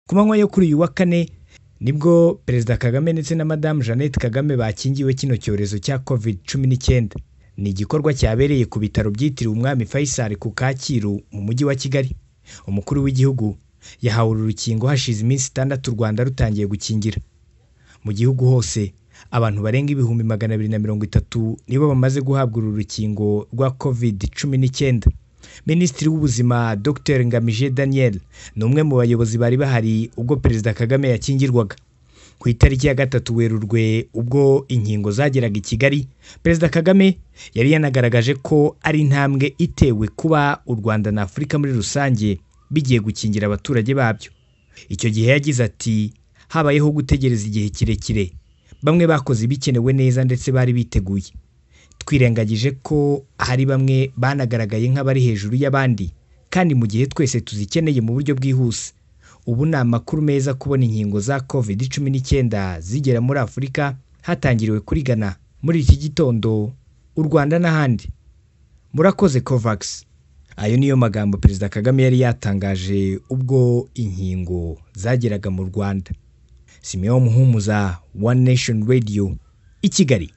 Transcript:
ku manywa yo kuri uyu wa kane nibwo Perezida Kagame ndetse na Madamu Jeannette Kagame bakingiwe kino cyorezo cya Covid cumi n'icyenda ni igikorwa cyabereye ku bitaro byitiriwe Umwami Faisal ku Kacyiru mu mujyi wa Kigali umukuru w'igihugu yahawe uru rukingo hashize iminsi itandatu u Rwanda rutangiye gukingira mu gihugu hose abantu barenga ibihumbi magana abiri na mirongo itatu nibo bamaze guhabwa uru rukingo rwa Covid cumi n'icyenda Minisitiri w'Ubuzima Dr Ngamije Daniel ni umwe mu bayobozi bari bahari ubwo Perezida Kagame yakingirwaga ku itariki ya gatatu Werurwe ubwo inkingo zageraga i Kigali Perezida Kagame yari yanagaragaje ko ari intambwe itewe kuba u Rwanda na Afurika muri rusange bigiye gukingira abaturage babyo icyo gihe yagize ati habayeho gutegereza igihe kirekire bamwe bakoze ibikenewe neza ndetse bari biteguye twirengagije ko hari bamwe banagaragaye nk'abari hejuru y'abandi kandi mu gihe twese tuzikeneye mu buryo bwihuse ubu ni amakuru meza kubona inkingo za covid cumi n'icyenda zigera muri afurika hatangiriwe kuri Ghana muri iki gitondo u Rwanda n'ahandi murakoze covax ayo niyo magambo perezida kagame yari yatangaje ubwo inkingo zageraga mu rwanda simeon muhumuza one nation radio i kigali